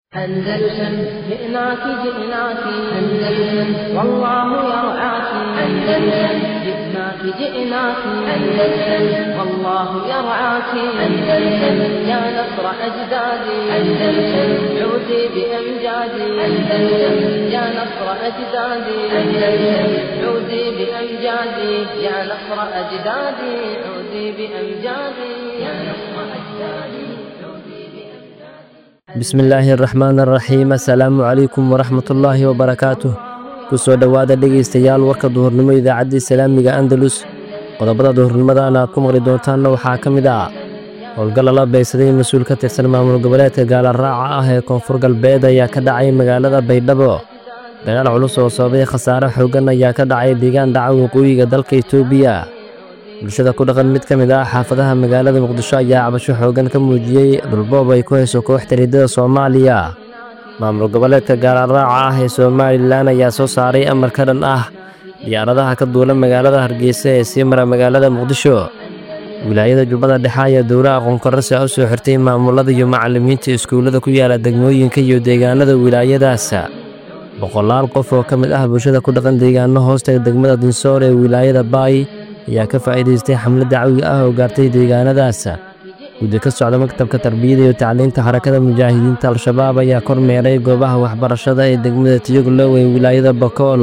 أندلسن جئناك جئناك أندلسن والله يرعاك أندلسن جئناك جئناك أندلسن والله يرعاك أندلسن يا نصر أجدادي أندلسن عودي بأمجادي أندلسن يا نصر أجدادي أندلسن عودي بأمجادي يا نصر أجدادي عودي بأمجادي يا نصر أجدادي bismillaahi araxmaan araxiim assalaamu calaykum waraxmatullaahi wabarakaatuh ku soo dhowaada dhegaystayaal warka duhurnimo idaacaddii salaamiga andalus qodobada duhurnimadaana aad ku maqli doontaanna waxaa ka mid ah howlgal lala beegsaday mas-uul ka tirsan maamul goboleedka gaalaraaca ah ee koonfur galbeed ayaa ka dhacay magaalada baydhabo dagaal culus oo sababay khasaare xooggan ayaa ka dhacay deegaan dhaca waqooyiga dalka etoobiya bulshada ku dhaqan mid ka mid ah xaafadaha magaalada muqdisho ayaa cabasho xooggan ka muujiyey dhulboob ay ku hayso kooxda riddada soomaaliya maamul goboleedka gaalaraaca ah ee somalilan ayaa soo saaray amar ka dhan ah diyaaradaha ka duula magaalada hargeysa ee sii mara magaalada muqdisho wilaayada jubbada dhexe ayaa dowla aqoonkarasi u soo xirtay maamulada iyo macallimiinta iskuullada ku yaala degmooyinka iyo deegaanada wilaayadaas boqolaal qof oo ka mid ah bulshada ku dhaqan deegaano hoostaga degmada dinsoor ee wilaayada baay ayaa ka faa'iidaystay xamlad dacwi ah oo gaartay deegaanadaas guddi ka socda maktabka tarbiyada iyo tacliinta xarakada mujaahidiinta al-shabaab ayaa kor meeray goobaha waxbarashada ee degmada tiyoglow ee wilaayada bakool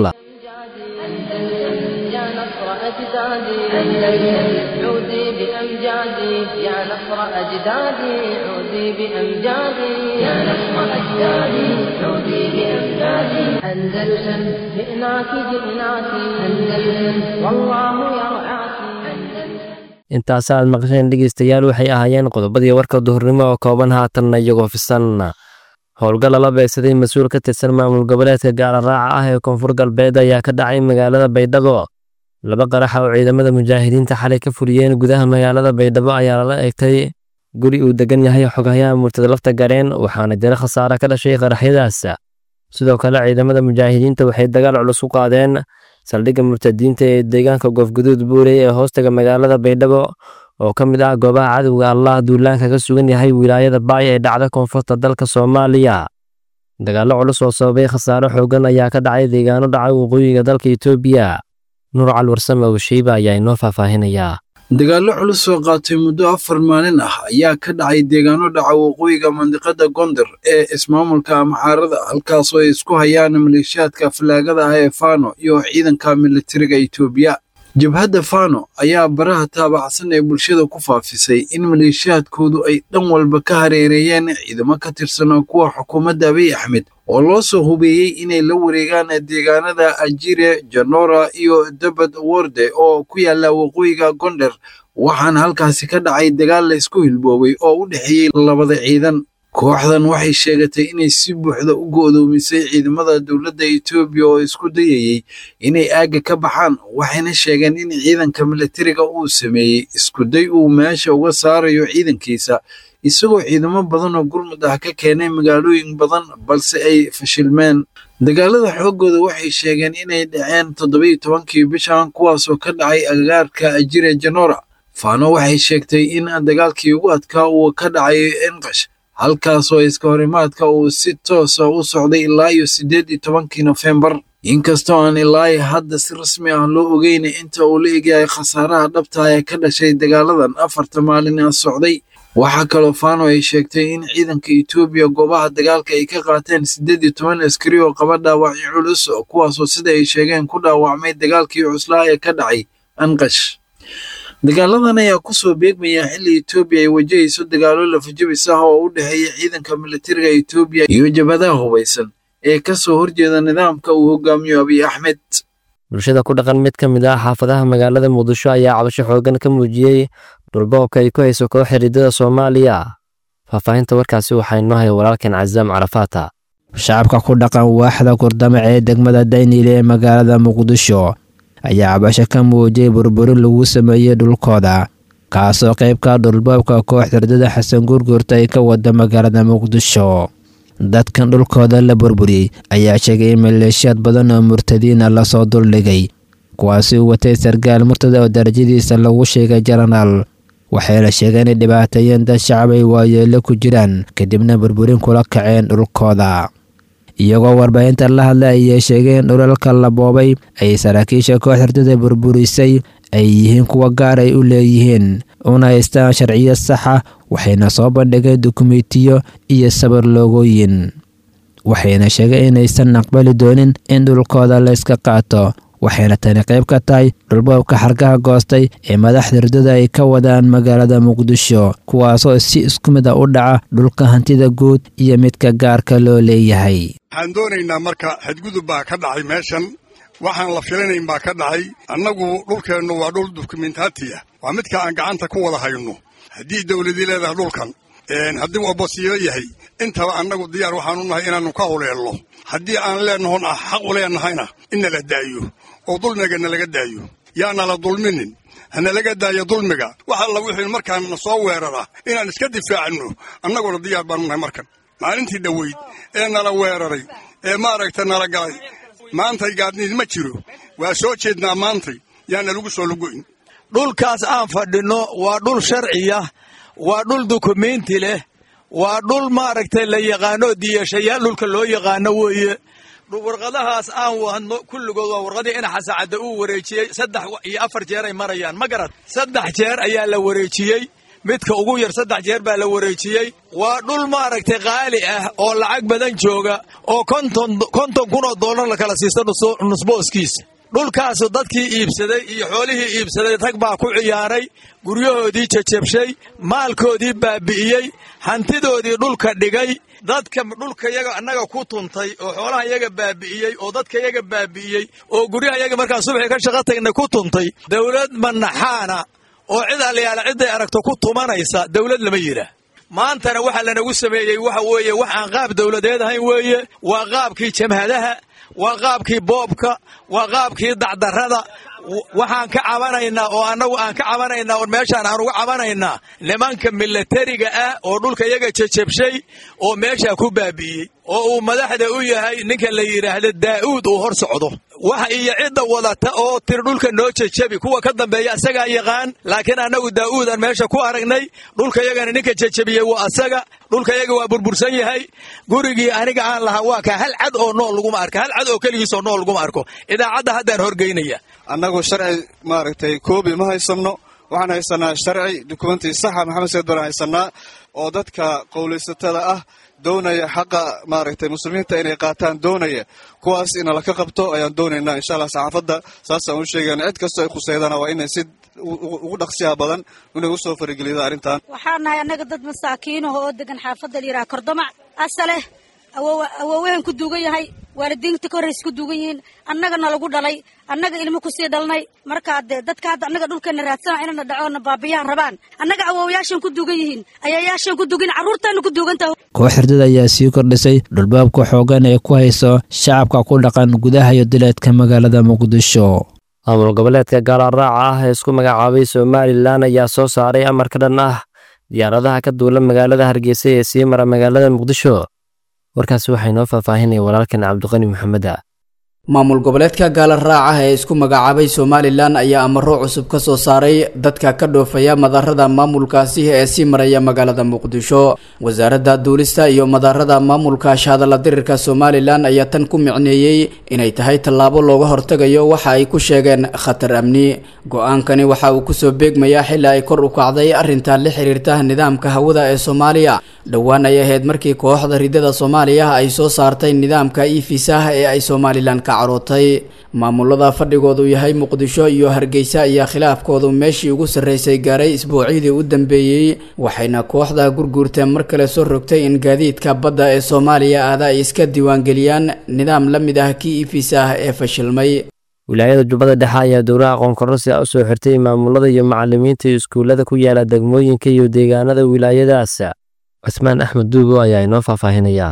يا نصر أجدادي أندلسن عودي بأمجادي يا نصر أجدادي عودي بأمجادي يا نصر أجدادي عودي بأمجادي أندلسن جئناك جئناك أندلسن والله يرعاك أندلسن intaas aad maqasheen dhegaystayaal waxay ahaayeen qodobadii warka duhurnimo oo kooban haatanna iyagoo fisan howlgal lala beegsaday mas-uul ka tirsan maamul goboleedka gaalaraaca ah ee koonfur galbeed ayaa ka dhacay magaalada baydhabo laba qaraxa oo ciidamada mujaahidiinta xalay ka fuliyeen gudaha magaalada baydhabo ayaa lala eegtay guri uu degan yahay xoghayaha murtada lafta gareen waxaana jira khasaare ka dhashay qaraxyadaas sidoo kale ciidamada mujaahidiinta waxay dagaal culus u qaadeen saldhigga murtadiinta ee deegaanka goofguduud buurey ee hoostaga magaalada baydhabo oo ka mid ah goobaha cadowga allah duulaanka ka sugan yahay wilaayada baay ee dhacda koonfurta dalka soomaaliya dagaallo culus oo sababay khasaare xooggan ayaa ka dhacay deegaano dhaca waqooyiga dalka etoobiya nuur calwarsame oo sheyba ayaa inoo faahfaahinayaa dagaallo culus oo qaatay muddo afar maalin ah ayaa ka dhacay deegaano dhaca waqooyiga mandiqada gondar ee ismaamulka amxaarada halkaasoo ay isku hayaan maleeshiyaadka fallaagada ah ee fano iyo ciidanka militariga etoobiya jabhadda fano ayaa baraha taabacsan ee bulshada ku faafisay in maleeshiyaadkoodu ay dhan walba ka hareereeyeen ciidamo ka tirsan kuwa xukuumadda abiy axmed oo loo soo hubeeyey inay la wareegaan deegaanada ajire janora iyo dabad worde oo ku yaala waqooyiga gondar waxaana halkaasi ka dhacay dagaal laysku hilboobay oo u dhexeeyey labada ciidan kooxdan waxay sheegatay inay si buuxda u go'doomisay ciidamada dowladda etoobiya oo isku dayayey inay aagga ka baxaan waxayna sheegeen in ciidanka militariga uu sameeyey iskuday uu meesha uga saarayo ciidankiisa isagoo ciidamo badan oo gurmud ah ka keenay magaalooyin badan balse ay fashilmeen dagaalada xooggooda waxay sheegeen inay dhaceen toddobiyo tobankii bishan kuwaasoo ka dhacay agagaarka ajire janora faano waxay sheegtay in dagaalkii ugu adkaa uu ka dhacay enqash halkaasoo iska horimaadka uu si toosa u socday ilaa iyo siddeed iyo tobankii nofembar inkastoo aan ilaa hadda si rasmi ah loo ogeynay inta uu la egyahay khasaaraha dhabta ee ka dhashay dagaaladan afarta maalin a socday waxaa kaloo fano ay sheegtay in ciidanka etoobiya goobaha dagaalka ay ka qaateen siddeed iyo toban askari oo qaba dhaawacyo culus kuwaasoo sida ay sheegeen ku dhaawacmay dagaalkii cuslaa ee ka dhacay anqash dagaaladan ayaa kusoo beegmaya xilli etoobiya ay wajahayso dagaallo lafajabis ah oo u dhexeeya ciidanka militariga etoobiya iyo jabhadaha hubaysan ee ka soo horjeeda nidaamka uu hogaamiyo abiy axmed bulshada ku dhaqan mid ka mid ah xaafadaha magaalada muqdisho ayaa cabasho xooggan ka muujiyey dhulboobka ay ku hayso kooxa riddada soomaaliya faahfaahinta warkaasi waxaa inoo haya walaalkan casaam carafaata shacabka ku dhaqan waaxda kurdamac ee degmada daynile ee magaalada muqdisho ayaa cabasho ka muujiyey burburin lagu sameeyey dhulkooda kaasoo qaybka dhulboobka kooxda riddada xasan gurgurta ay ka wada magaalada muqdisho dadkan dhulkooda la burburiyey ayaa sheegay in maleeshiyaad badan oo murtadiina lasoo duldhigay kuwaasi uu watay sargaal murtada oo darajadiisa lagu sheegay jenaraal waxayna sheegeen inay dhibaateeyeen dad shacab ay waayeelo ku jiraan kadibna burburin kula kaceen dhulkooda iyagoo warbaahinta la hadlay ayay sheegeen dhulalka la boobay ay saraakiisha koox hurdada burburisay ay yihiin kuwa gaar ay u leeyihiin una haystaan sharciyo saxa waxayna soo bandhigay dukumentiyo iyo sabar loogooyin waxayna sheegay inaysan aqbali doonin in dhulkooda layska qaato waxayna tani qayb ka tahay dhulboobka xargaha goostay ee madaxda hurdada ay ka wadaan magaalada muqdisho kuwaasoo si isku mid a u dhaca dhulka hantida guud iyo midka gaarka loo leeyahay waxaan doonaynaa marka xadgudub baa ka dhacay meeshan waxaan la filanayn baa ka dhacay annagu dhulkeennu waa dhul dukumentaati ah waa midka aan gacanta ku wada hayno haddii dawladii leedahay dhulkan haddii uu abosiyo yahay intaba annagu diyaar waxaanu nahay inaannu ka huleelno haddii aan leenahon ah xaq u leennahayna in nala daayo oo dulmiga nalaga daayo yaanala dulminin hanalaga daayo dulmiga wax alla wixii markaana soo weerara inaan iska difaacno annaguna diyaar baanu nahay markan maalintii dhoweyd ee nala weeraray ee maaragta nala galay maantay gaadniid ma jiro waa soo jeednaa maantay yaana lagu soo lugoyn dhulkaas aan fadhinno waa dhul sharciya waa dhul dukumenti leh waa dhul maaragtay la yaqaano diyashayaal dhulka loo yaqaano weeye warqadahaas aan wadno kulligood waa warqadii ina xasacadda uu wareejiyey saddex iyo afar jeer ay marayaan ma garad saddex jeer ayaa la wareejiyey midka ugu yar saddex jeer baa la wareejiyey waa dhul maaragtay qaali ah oo lacag badan jooga oo konton konton kun oo dollar la kala siisto nusbooskiisa dhulkaasu dadkii iibsaday iyo xoolihii iibsaday rag baa ku ciyaaray guryahoodii jajabshay maalkoodii baabi'iyey hantidoodii dhulka dhigay dadka dhulka yaga annaga ku tuntay oo xoolaha yaga baabi'iyey oo dadka yaga baabi'iyey oo guryaha yaga markaan subaxii ka shaqo tagnay ku tuntay dawlad manaxaana oo cid allayaala cidday aragto ku tumanaysa dawlad lama yidhaah maantana waxa lanagu sameeyey waxa weeye wax aan qaab dawladeed ahayn weeye waa qaabkii jamhadaha waa qaabkii boobka waa qaabkii dacdarrada waxaan ka cabanaynaa oo annagu aan ka cabanaynaa oo meeshaan aan uga cabanaynaa nimanka milatariga ah oo dhulka yaga jajabshay oo meeshaa ku baabi'iyey oo uu madaxda u yahay ninka la yidhaahdo daa'uud uu hor socdo waxa iyo cidda wadata oo tiri dhulka noo jajabi kuwa ka dambeeya asagaa yaqaan laakiin annagu daa'uudaan meesha ku aragnay dhulka yagana ninka jajabiyey waa asaga dhulka yaga waa burbursan yahay gurigii aniga aan lahaa waa kaa hal cad oo nool laguma arko hal cad oo keligiisoo nool laguma arko idaacadda haddaan horgeynaya annagu sharci maaragtay koobi ma haysanno waxaan haysanaa sharci dukumenti saxa maxamed sayid baan haysanaa oo dadka qowlaysatada ah doonaya xaqa maaragtay muslimiinta inay qaataan doonaya kuwaas in laka qabto ayaan doonaynaa insha allah saxaafadda saasaan u sheegana cid kastoo ay khuseydana waa inay si ugu dhaqsiyaha badan inay usoo faragelida arrintan waxaan nahay annaga dad masaakiinaho oo degan xaafadda la yidhaha kordamac asaleh awoowahan ku duugan yahay waalidiinta ka horraysa ku duugan yihiin annagana lagu dhalay annaga ilmo kusii dhalnay markaa dee dadka hadda annaga dhulkeena raadsana inana dhacoona baabiyahan rabaan annaga awoowayaashan ku duugan yihiin ayayaashan ku dugan carruurtaana ku duugantaha koox hurdada ayaa sii kordhisay dhulbaabka xoogan ee ku hayso shacabka ku dhaqan gudaha iyo dileedka magaalada muqdisho maamul goboleedka gaalaraaca ah ee isku magacaabay somalilan ayaa soo saaray amar ka dhan ah diyaaradaha ka duula magaalada hargeysa ee sii mara magaalada muqdisho warkaasi waxay noo faahfaahinaya walaalkan cabdiqani maxameda maamul goboleedka gaala raaca ee isku magacaabay somalilan ayaa amaro cusub ka soo saaray dadka ka dhoofaya madarada maamulkaasi ee sii maraya magaalada muqdisho wasaaradda duulista iyo madarada maamulka shahadalla dirirka somalilan ayaa tan ku micneeyey inay tahay tallaabo looga hortegayo waxa ay ku sheegeen khatar amni go-aankani waxa uu kusoo beegmayaa xili ay kor u kacday arrinta la xiriirta nidaamka hawada ee soomaaliya dhowaan ay ahayd markii kooxda ridada soomaaliya ay soo saartay nidaamka ifisaah ee ay somalilan ka carootay maamulada fadhigoodu yahay muqdisho iyo hargeysa ayaa khilaafkoodu meeshii ugu sarreysay gaaray isbuucyadii u dambeeyey waxayna kooxda gurguurta mar kale soo rogtay in gaadiidka badda ee soomaaliya aada ay iska diiwaangeliyaan nidaam la mid ah kii ifisaah ee fashilmay wilaayada jubbada dhexe ayaa dowlaha aqoon-kororsi ah u soo xirtay maamulada iyo macalimiinta iskuullada ku yaala degmooyinka iyo deegaanada wilaayadaas cusmaan axmed duubo ayaa inoo faahfaahinayaa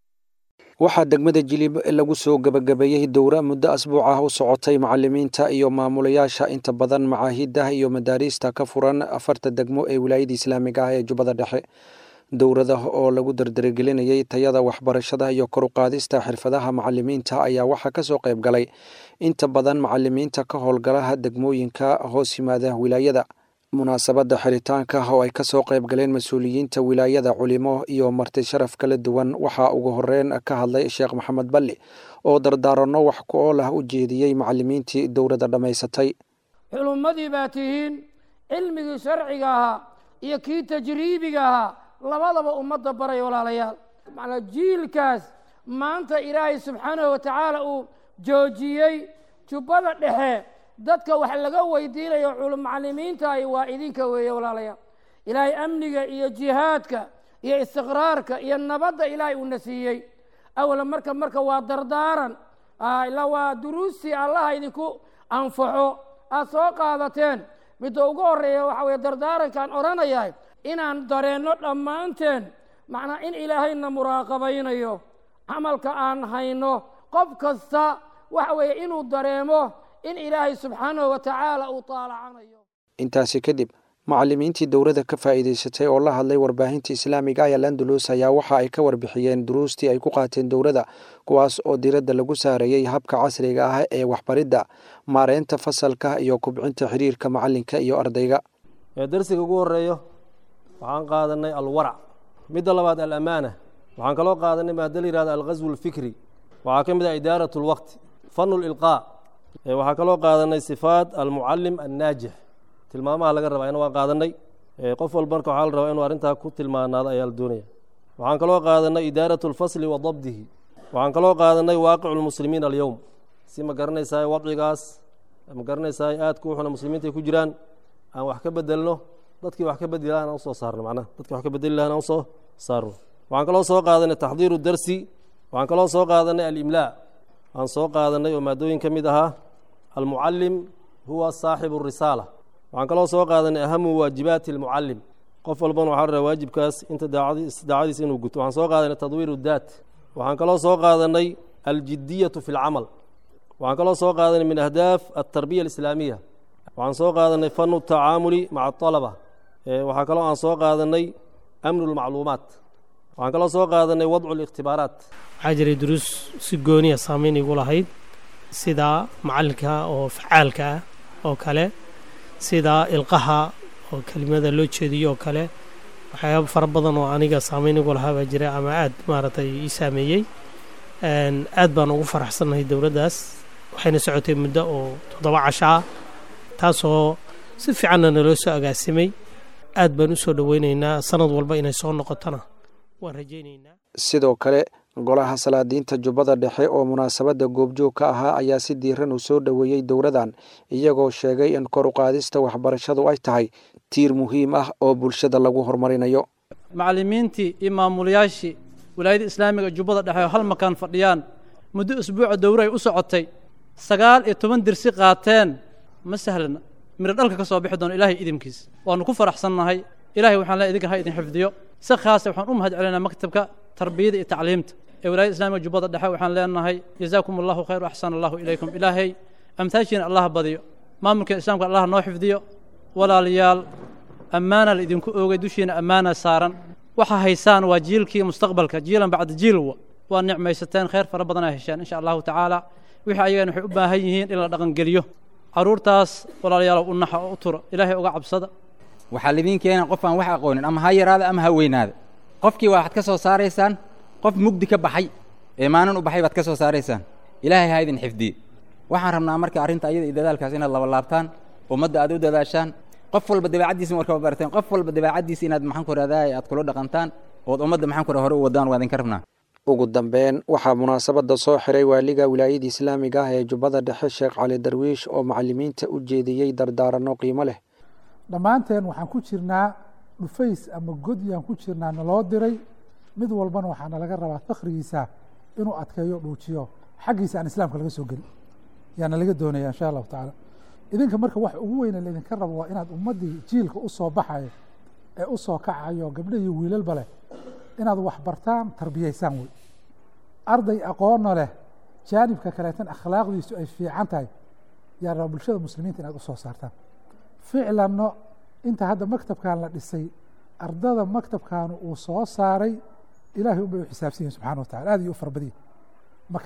waxaa degmada jilibo ee lagu soo gebagabeeyey dowra muddo asbuuc ah u socotay macalimiinta iyo maamulayaasha inta badan macaahidah iyo madaariista ka furan afarta degmo ee wilaayada islaamiga ah ee jubbada dhexe dowrada oo lagu dardaragelinayay tayada waxbarashada iyo koruqaadista xirfadaha macalimiinta ayaa waxaa kasoo qayb galay inta badan macalimiinta ka howlgalaha degmooyinka hoos yimaada wilaayada munaasabadda xiritaanka oo ay ka soo qayb galeen mas-uuliyiinta wilaayada culimo iyo marti sharaf kala duwan waxaa ugu horeyn ka hadlay sheekh maxamed balli oo dardaaranno wax ku ool ah u jeediyey macallimiintii dowladda dhammaysatay culummadii baa tihiin cilmigii sharciga ahaa iyo kii tajriibiga ahaa labadaba ummadda baray walaalayaal macnaa jiilkaas maanta ilaahay subxaanahu wa tacaala uu joojiyey jubbada dhexe dadka wax laga weydiinayo macallimiintahi waa idinka weeye walaalayaal ilaahay amniga iyo jihaadka iyo istiqraarka iyo nabadda ilaahay uuna siiyey awala marka marka waa dardaaran ila waa duruustii allaha idinku anfaxo aada soo qaadateen midda ugu horeeya waxa weye dardaarankaan odhanayahay inaan dareenno dhammaanteen macnaa in ilaahayna muraaqabaynayo camalka aan hayno qof kasta waxa weeye inuu dareemo in ilaahay subxaanahu wa tacaala uu taalacanayo intaasi kadib macallimiintii dowladda ka faa'iidaysatay oo la hadlay warbaahinta islaamiga ah ee landalus ayaa waxa ay ka warbixiyeen duruustii ay ku qaateen dowladda kuwaas oo diradda lagu saareeyey habka casriga ah ee waxbaridda maareynta fasalka iyo kubcinta xiriirka macallinka iyo ardayga darsiga ugu horeeyo waxaan qaadanay alwarac midda labaad alamaana waxaan kaloo qaadanay maada la yihahdo alghaswu alfikri waxaa ka mid ah idaarat lwaqti fanu lilqaa waxaa kaloo qaadanay sifaat almucallim annaajix tilmaamaha laga rabaa ina waan qaadanay qof walba marka waxaa la rabaa inuu arrintaa ku tilmaanaado ayaa la doonaya waxaan kaloo qaadanay idaarat lfasli wa dabdihi waxaan kaloo qaadanay waaqicu lmuslimiin alyowm si ma garanaysaa wadcigaas ma garanaysaa aadku wuxuna muslimiinta ay ku jiraan aan wax ka bedelno dadkii wax ka bedeli lahan aan usoo saarno macnaha dadkii wax ka bedeli lahan aan usoo saarno waxaan kaloo soo qaadanay taxdiiru darsi waxaan kaloo soo qaadanay alimlaa aan soo qaadanay oo maadooyin ka mid ahaa almucallim huwa saaxibu risaala waxaan kaloo soo qaadanay ahamu waajibaati almucallim qof walbana waxaa rabaa waajibkaas inta daacadiisa inuu guto waxaan soo qaadanay tadwiiru daat waxaan kaloo soo qaadanay aljidiyatu fi lcamal waxaan kaloo soo qaadanay min ahdaaf altarbiya alislaamiya waxaan soo qaadanay fanu tacaamuli maca alaba waxaa kaloo aan soo qaadanay amnu lmacluumaat waxaan kaloo soo qaadanay wadcu likhtibaaraat waxaa jiray duruus si gooniya saameyn igu lahayd sida macallinka oo facaalka ah oo kale sida ilqaha oo kelimada loo jeediyo oo kale waxyaaba fara badan oo aniga saameyn igu lahaa baa jira ama aad maaragtay ii saameeyey aad baan ugu faraxsannahay dowladdaas waxayna socotay muddo oo toddoba casho ah taasoo si fiicanna naloo soo agaasimay aad baan u soo dhoweynaynaa sanad walba inay soo noqotona waan rajaynaynaa sidoo kale golaha salaadiinta jubbada dhexe oo munaasabadda goobjoog ka ahaa ayaa si diiran u soo dhoweeyey dowladan iyagoo sheegay in kor u qaadista waxbarashadu ay tahay tiir muhiim ah oo bulshada lagu horumarinayo macallimiintii iyo maamulayaashii walaayada islaamiga jubbada dhexe oo hal makaan fadhiyaan muddo usbuuca dowro ay u socotay sagaal iyo toban dirsi qaateen ma sahlana miro dhalka ka soo bixi doono ilaahay idinkiis waannu ku faraxsannahay ilahay waxaan leeay idinka ha idin xifdiyo si khaasa waxaan u mahad celinaa maktabka tarbiyada iyo tacliimta ee walaayada islaamiga jubbada dhexe waxaan leenahay jazaakum allahu khayr axsan allahu ilaykum ilaahay amtaashiina allah badiyo maamulka islaamka allah noo xifdiyo walaalayaal ammaana la idinku oogay dushiina ammaana saaran waxa haysaan waa jiilkii mustaqbalka jiilan bacda jiilwa waa nicmaysateen khayr fara badan aa hesheen insha allahu tacaala wixii ayagana waxay u baahan yihiin in la dhaqangeliyo carruurtaas walaalayaal u naxa oo u tura ilaahay uga cabsada waxaa lidiin keena qof aan wax aqoonin ama ha yaraada ama ha weynaada qofkii waxaad ka soo saaraysaan qof mugdi ka baxay ee maalin u baxay baad ka soo saaraysaan ilaahay ha idin xifdiye waxaan rabnaa marka arrinta ayada iyo dadaalkaas inaad laba laabtaan ummadda aad u dadaashaan qof walba dabeecaddiisa markaba barteen qof walba dabeecaddiisa inaad maxaan ku raadaay aad kula dhaqantaan ood ummadda maxaan ku hore u wadaan waa idinka rabnaa ugu dambeyn waxaa munaasabadda soo xiray waaliga wilaayada islaamiga ah ee jubbada dhexe sheekh cali darwiish oo macallimiinta u jeediyey dardaaranno qiimo leh dhammaanteen waxaan ku jirnaa dhufays ama godyaan ku jirnaa naloo diray mid walbana waxaa nalaga rabaa fakhrigiisa inuu adkeeyo dhuujiyo xaggiisa aan islaamka laga soo gelin yaa nalaga doonaya insha allahu tacaala idinka marka wax ugu weyne laydinka rabo waa inaad ummaddii jiilka u soo baxayo ee u soo kacayo gabdho iyo wiilalba leh inaad wax bartaan tarbiyaysaan wey arday aqoonna leh jaanibka kaleetan akhlaaqdiisu ay fiican tahay yaa raba bulshada muslimiinta inaad u soo saartaan ficlanno inta hadda maktabkan la dhisay ardada maktabkaanu uu soo saaray ilahay un bay u xisaabsan yihin subxana wa tacala aad iyo u farbadiya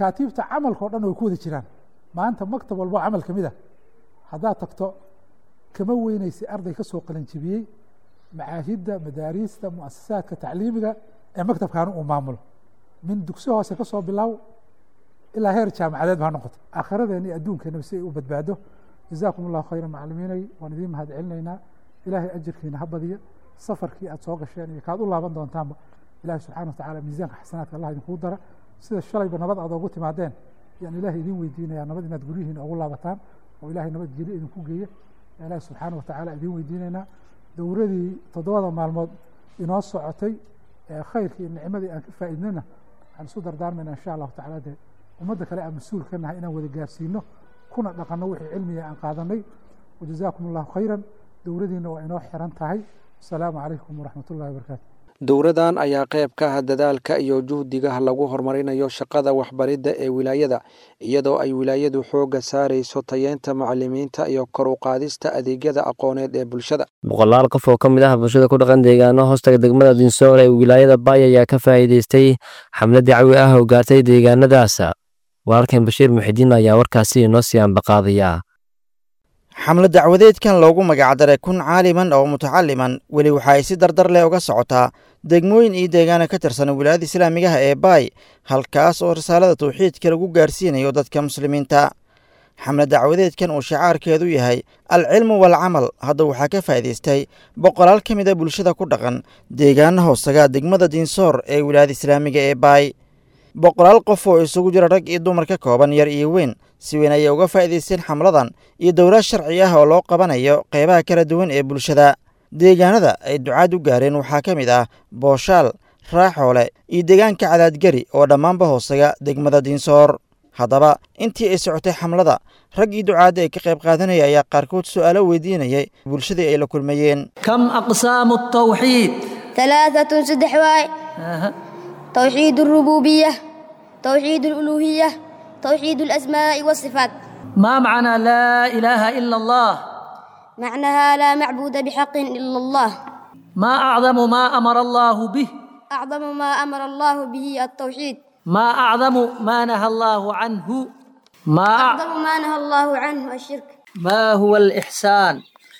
makaatiibta camalka o dhan way ku wada jiraan maanta maktab walbo camal ka mid a haddaad tagto kama weyneysay arday ka soo qalanjibiyey macaahidda madaariista muasasaadka tacliimiga ee maktabkaani uu maamulo min dugsi hoose ka soo bilow ilaa heer jaamacadeed ba ha noqoto aakhiradeenna iyo adduunkeenaba si ay u badbaado jazaakum allahu khayra macalimiinay waan idiin mahad celinaynaa ilaahay ajirkiina ha badiya safarkii aad soo gasheen iyo kaad u laaban doontaanba ilaahay subxana wa tacaala miisaanka xasanaadka allah idinkuu dara sida shalayba nabad aad oogu timaadeen yaan ilaahay idiin weydiinayaa nabad inaad guryihiina ugu laabataan oo ilaahay nabad geli idinku geeya ilaahay subxaana wa tacaala idiin weydiinaynaa dowradii toddobada maalmood inoo socotay ee khayrkii iyo nicmadii aan ka faa'iidnana waxaan isu dardaarmayna insha allahu tacaala dee ummadda kale aan mas-uul ka nahay inaan wada gaarsiino kuna dhaqanno wixii cilmiga aan qaadanay wajazaakum allahu khayran dowladiina waa inoo xiran tahay asalaamu calaykum waraxmat ullahi wabarakaatu dowradan ayaa qayb ka ah dadaalka iyo juhdiga lagu horumarinayo shaqada waxbaridda ee wilaayada iyadoo ay wilaayadu xoogga saarayso tayeenta macalimiinta iyo kor u qaadista adeegyada aqooneed ee bulshada boqolaal qof oo ka mid ah bulshada ku dhaqan deegaano hoostaga degmada dinsoor ee wilaayada baay ayaa ka faa'iidaystay xamlad dacwi ah oo gaartay deegaanadaas walaalkan bashiir muxidiin ayaa warkaasi inoo sii ambaqaadaya xamlad dacwadeedkan loogu magacdaray kun caaliman oo mutacaliman weli waxa ay si dardar leh uga socotaa degmooyin iyo deegaana ka tirsan wilaayada islaamigaha ee baay halkaas oo risaalada tawxiidka lagu gaarsiinayo dadka muslimiinta xamlad dacwadeedkan uu shicaarkeedu yahay alcilmu waalcamal hadda waxaa ka faa'iidaystay boqolaal ka mid a bulshada ku dhaqan deegaana hoosaga degmada diinsoor ee wilaayada islaamiga ee baay boqolaal qof oo isugu jira rag iyo dumar ka kooban yar iyo weyn si weyn ayay uga faa'iidaysteen xamladan iyo dowlad sharci ah oo loo qabanayo qeybaha kala duwan ee bulshada deegaanada ay ducaad u gaareen waxaa ka mid ah booshaal raaxoole iyo deegaanka cadaadgeri oo dhammaanba hoosaga degmada diinsoor haddaba intii ay socotay xamlada rag iyo ducaadda ay ka qayb qaadanaya ayaa qaarkood su'aalo weydiinayay bulshadii ay la kulmayeen كم أقسام التوحيد ثلاثة صدح واي توحيد الربوبية توحيد الألوهية توحيد الأسماء والصفات ما معنى لا إله إلا الله معناها لا معبود بحق إلا الله ما أعظم ما أمر الله به أعظم ما أمر الله به التوحيد ما أعظم ما نهى الله عنه ما أعظم ما نهى الله عنه الشرك ما هو الإحسان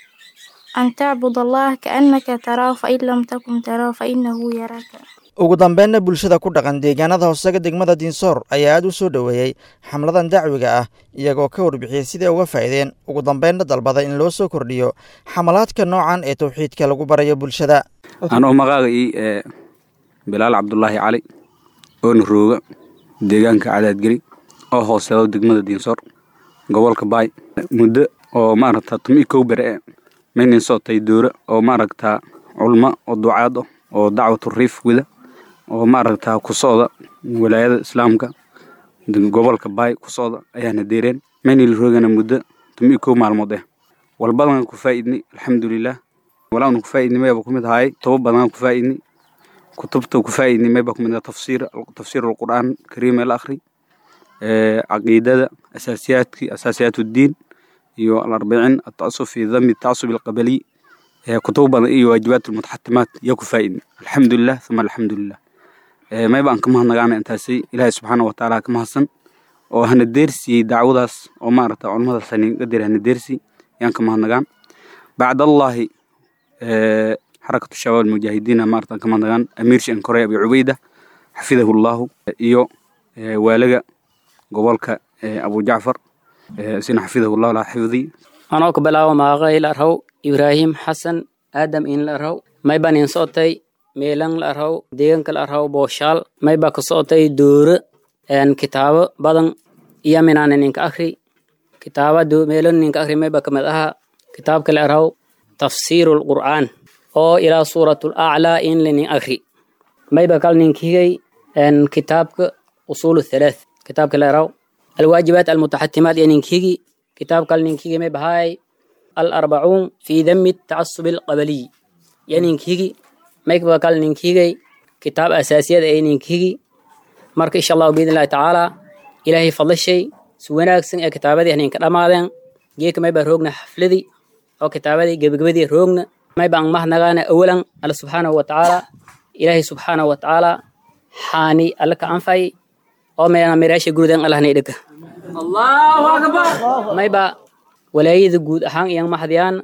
أن تعبد الله كأنك تراه فإن لم تكن تراه فإنه يراك ugu dambeynna bulshada ku dhaqan deegaanada hoosaga degmada diinsoor ayaa aad u soo dhoweeyey xamladan dacwiga ah iyagoo ka warbixiyey siday uga faa'iideen ugu dambeynna dalbada in loo soo kordhiyo xamalaadka noocan ee tawxiidka lagu barayo bulshada anoo maqaaqii ee bilaal cabdulaahi cali oona rooga deegaanka cadaadgeri oo hooseedo degmada diinsoor gobolka baay muddo oo maaragta tumi kow bere e maynin sootay doora oo maaragta culmo oo ducaad ah oo dacwatu riif wida oo maaragta ku socda walaayada islaamka gobolka baay ku socda ayaana deereen maynil roogana muddo tumi kow maalmood eh walbadan ku faa'idni alxamdulilah walaanu ku faa'idni mayba kumid ahaay toba badan ku faa'idni kutubta ku faa'idni mayba kumid ah tafsiir tafsiir alqur'aan kariim el akhri caqiidada asaasiyaadki asaasiyaat uddiin iyo alarbicin atacasub fi dami tacasub alqabaliy kutub badan iyo waajibaat almutaxatimaat yaa ku faa'idni alxamdulilah uma alxamdulilah mayba aan ka mahadnagaana intaasi ilaahay subxaana wa tacaala ka mahadsan oo hana deersiyey dacwadaas oo maaragta culamadaas haninga dir hana deersi yaan ka mahadnagaan bacdallaahi xarakatu shabaab almujaahidiina maarata ka mahadnagaan amiir shan korey abi cubeyda xafidahu llaahu iyo waalaga gobolka abu jacfar sina xafidahu llahu laa xifdi anoo ka bilaabo maaqay la arhaw ibraahim xasan aadam in la arhaw mayban in socotay meelan la arhaw deegaanka la arhaw booshaal mayba ka socotay dooro kitaabo badan iyo minaana ninka akhri kitaaba meelan ninka akhri mayba kamid aha kitaabka la arhaw tafsiiru lqur'aan oo ilaa suuratul aclaa in la nin akhri mayba kal ninkigay kitaabka usuulu thalaath kitaabka la arhaw alwaajibaat almutaxatimaat iyo ninkigi kitaab kal ninkigi may bahaay alarbacuun fi dami tacasubi alqabaliy iyo ninkigi mayba kal ninkigay kitaab asaasiyada ee ninkigi marka insha allahu biidn illahi tacaala ilaahay fadlashay si wanaagsan ee kitaabadii ninka dhammaadeen geeka mayba roogna xafladii oo kitaabadii gebagabadii roogna mayba ang mahnagaana awalan alla subxaanahu wa tacaala ilaahay subxaanahu wa tacaala xaani alla ka anfay oo meena miraasha gurudan allahna idhaka allahu akbar mayba walaayada guud ahaan iyan maxdiyaan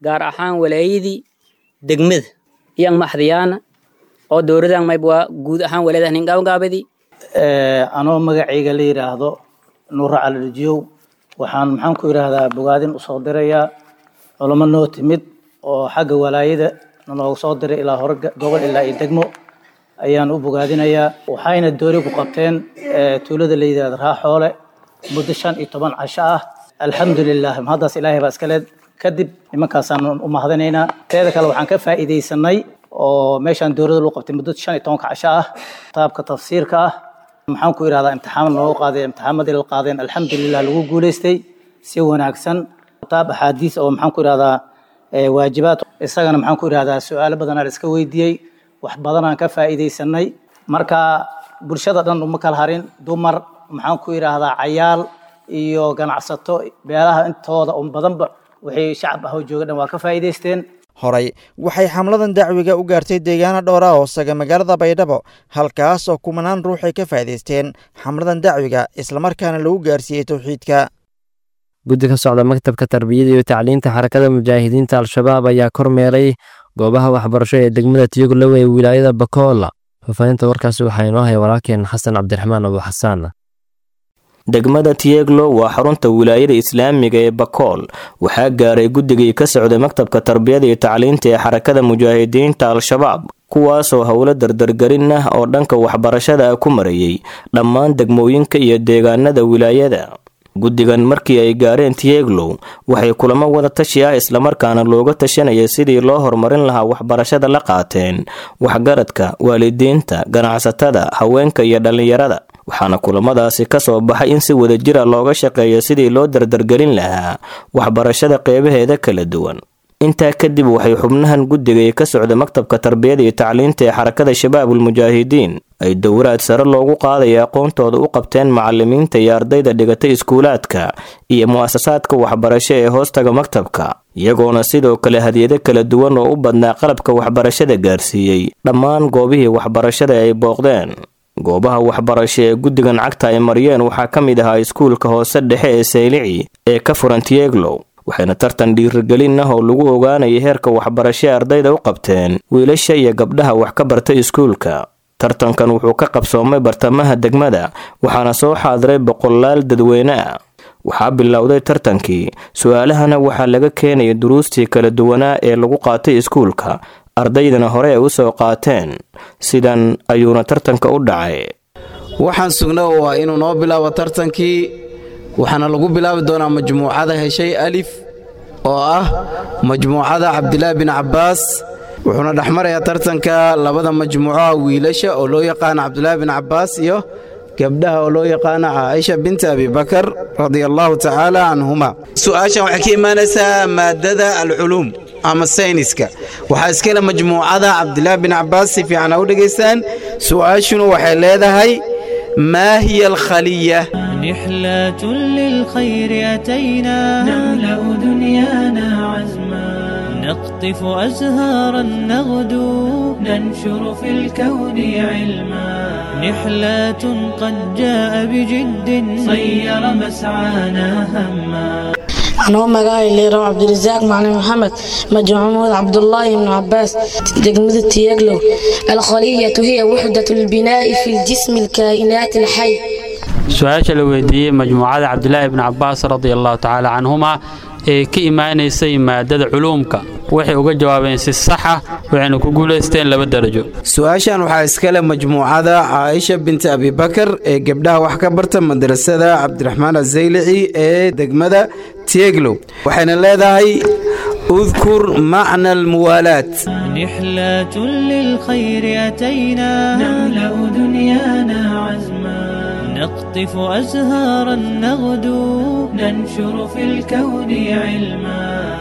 gaar ahaan walaayadii degmada iyan maxdiyaana oo dowladan mayb waa guud ahaan walaayada ningaabgaabadii anoo magacayga la yidhaahdo nuura calidhijiyow waxaan maxaan ku yidhaahdaa bogaadin usoo dirayaa culamo noo timid oo xagga walaayada noogu soo diray ilaa hore gobol ilaa iyo degmo ayaan u bogaadinayaa waxayna doori ku qabteen tuulada la yidhahdo raaxoole muddo shan iyo toban casho ah alxamdulilah mahaddaas ilaahay baa iskaleed kadib nimankaasaan u mahadinaynaa teeda kale waxaan ka faa'iidaysanay oo meeshaan dowladda lagu qabtay muddo shan iyo tobanka casho ah kitaabka tafsiirka ah maxaan ku idhahdaa imtixaan noogu qaaday imtixaamadii la qaadeen alxamdulilah lagu guulaystay si wanaagsan kitaab axaadiis oo maxaan ku idhahdaa waajibaad isagana maxaan ku idhahdaa su-aalo badanaa la iska weydiiyey wax badanaan ka faa'iidaysanay marka bulshada dhan uma kala harin dumar maxaan ku idhaahdaa cayaal iyo ganacsato beelaha intooda un badanba wixii shacab ah oo jooga dhan waa ka faa'iidaysteen horey waxay xamladan dacwiga u gaartay deegaano dhowra hoosaga magaalada baydhabo halkaas oo kumanaan ruux ay ka faa'iidaysteen xamladan dacwiga islamarkaana lagu gaarsiiyey towxiidka guddi ka socda maktabka tarbiyada iyo tacliinta xarakada mujaahidiinta al-shabaab ayaa kormeeray goobaha waxbarasho ee degmada tiyoglow ee wilaayada bakoola faafahinta warkaasi waxaa inoo haya walaalkeen xasan cabdiraxmaan abu xasaan degmada tiyeglo waa xarunta wilaayada islaamiga ee bakool waxaa gaaray guddigii ka socday maktabka tarbiyada iyo tacliinta ee xarakada mujaahidiinta al-shabaab kuwaasoo howlo dardargelin ah oo dhanka waxbarashada ah ku marayey dhammaan degmooyinka iyo deegaanada wilaayada guddigan markii ay gaareen tiyeglow waxay kulamo wada tashi ah islamarkaana looga tashanaya sidii loo horumarin lahaa waxbarashada la qaateen waxgaradka waalidiinta ganacsatada haweenka iyo dhallinyarada waxaana kulamadaasi ka soo baxay in si wadajira looga shaqeeyo sidii loo dardargelin lahaa waxbarashada qeybaheeda kala duwan intaa kadib waxay xubnahan guddigay ka socda maktabka tarbiyada iyo tacliinta ee xarakada shabaabul mujaahidiin ay dowraad sare loogu qaadaya aqoontooda u qabteen macalimiinta iyo ardayda dhigatay iskuulaadka iyo mu'asasaadka waxbarasho ee hoostaga maktabka iyagoona sidoo kale hadiyado kala duwan oo u badnaa qalabka waxbarashada gaarsiiyey dhammaan goobihii waxbarashada ay booqdeen goobaha waxbarasho ee guddigan cagta ay mariyeen waxaa ka mid ahaa iskuulka hoose dhexe ee saylici ee ka furan tiyeglow waxayna tartan dhiirigelin ah oo lagu ogaanaya heerka waxbarasho ee ardayda u qabteen wiilasha iyo gabdhaha wax ka barta iskuulka tartankan wuxuu ka qabsoomay bartamaha degmada waxaana soo xaadiray boqolaal dadweyne ah waxaa bilowday tartankii su-aalahana waxaa laga keenaya duruustii kala duwanaa ee lagu qaatay iskuulka ardaydana hore ay u soo qaateen sidan ayuuna tartanka u dhacay waxaan sugna waa inuu noo bilaabo tartankii waxaana lagu bilaabi doonaa majmuucada heshay alif oo ah majmuucada cabdilaahi bin cabbaas wuxuuna dhexmarayaa tartanka labada majmuucoha wiilasha oo loo yaqaana cabdilaahi bin cabbaas iyo gabdhaha oo loo yaqaana caaisha binta abibakar radia allahu tacaala canhuma su'aashan waxay ka imaanaysaa maadada alculuum ama sayniska waxaa iskale majmuucada cabdilaahi bin cabbaas si fiican ha u dhegaystaan su'aashuna waxay leedahay maa hiya alkhaliya نحلة للخير أتينا نملأ دنيانا عزما نقطف أزهارا نغدو ننشر في الكون علما نحلة قد جاء بجد صير مسعانا هما anoo magacay leerow cabdirasaaq macalin maxamed majmuud cabdulaahi ibnu cabaas degmada tiyaglow alkhaliyatu hiya wuxdat lbinaa'i fi ljismi alkaa'inaati alxay su-aasha la weydiiyey majmuucada cabdilaahi ibni cabbaas radia allahu tacaala canhuma ee ka imaanaysay maadada culuumka waxay uga jawaabeen si saxa waxayna ku guulaysteen laba darajo su-aashan waxaa iskale majmuucada caaisha binti abibakar ee gabdhaha wax ka barta madrasada cabdiraxmaan azaylici ee degmada tieglow waxayna leedahay udkur macna almuwaalaat نحلة للخير أتينا نملأ دنيانا عزما نقطف أزهارا نغدو ننشر في الكون علما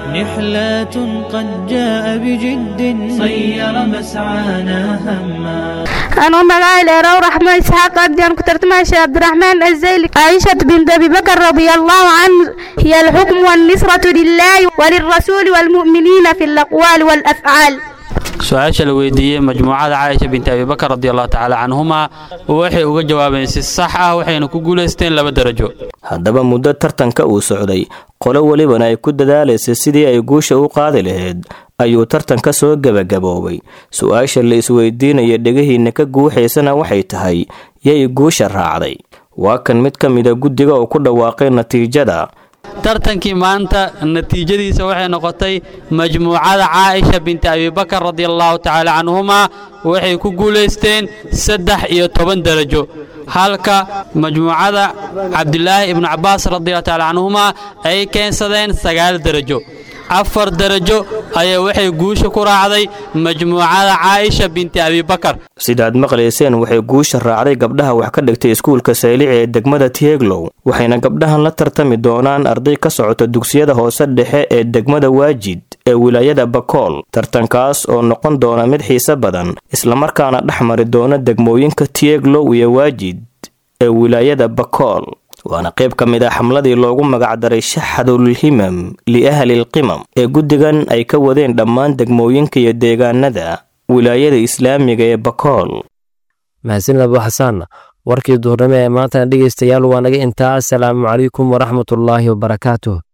نحلة قد جاء بجد صير مسعانا هما أنا مقاي ليرو رحمة إسحاق أديان كترت ماشي عبد الرحمن الزيلي عائشة بنت أبي بكر رضي الله عنه هي الحكم والنصرة لله وللرسول والمؤمنين في الأقوال والأفعال su-aasha la weydiiyey majmuucada caaisha binti abibakar radiallahu tacaala canhumaa waxay uga jawaabeen si sax ah waxayna ku guulaysteen laba darajo haddaba muddo tartanka uu socday qolo welibana ay ku dadaalaysay sidii ay guusha u qaadi lahayd ayuu tartanka soo gebagaboobay su-aasha la isweydiinaya dhegihiinna ka guuxaysana waxay tahay yay guusha raacday waa kan mid ka mida guddiga oo ku dhawaaqay natiijada tartankii maanta natiijadiisa waxay noqotay majmuucada caaisha binti abibakar radiallahu tacaala canhumaa waxay ku guulaysteen saddex iyo toban darajo halka majmuucada cabdulaahi ibnu cabbaas radiallahu tacaala canhumaa ay keensadeen sagaal darajo afar darajo ayaa waxay guusha ku raacday majmuucada caaisha binti abibakar sidaad maqlayseen waxay guusha raacday gabdhaha wax ka dhigtay iskuulka saylici ee degmada tieglow waxayna gabdhahan la tartami doonaan arday ka socota dugsiyada hoose dhexe ee degmada waajid ee wilaayada bakool tartankaas oo noqon doona mid xiise badan islamarkaana dhex mari doona degmooyinka tieglow iyo waajid ee wilaayada bakool waana qayb ka mid ah xamladii loogu magacdaray shaxadulhimam liahlilqimam ee guddigan ay ka wadeen dhammaan degmooyinka iyo deegaanada wilaayada islaamiga ee bakool mahadsanid abu xasaan warkii duhurnimo ee maantana dhegaystayaal waa naga intaa asalaamu calaykum waraxmatullaahi wabarakaatuh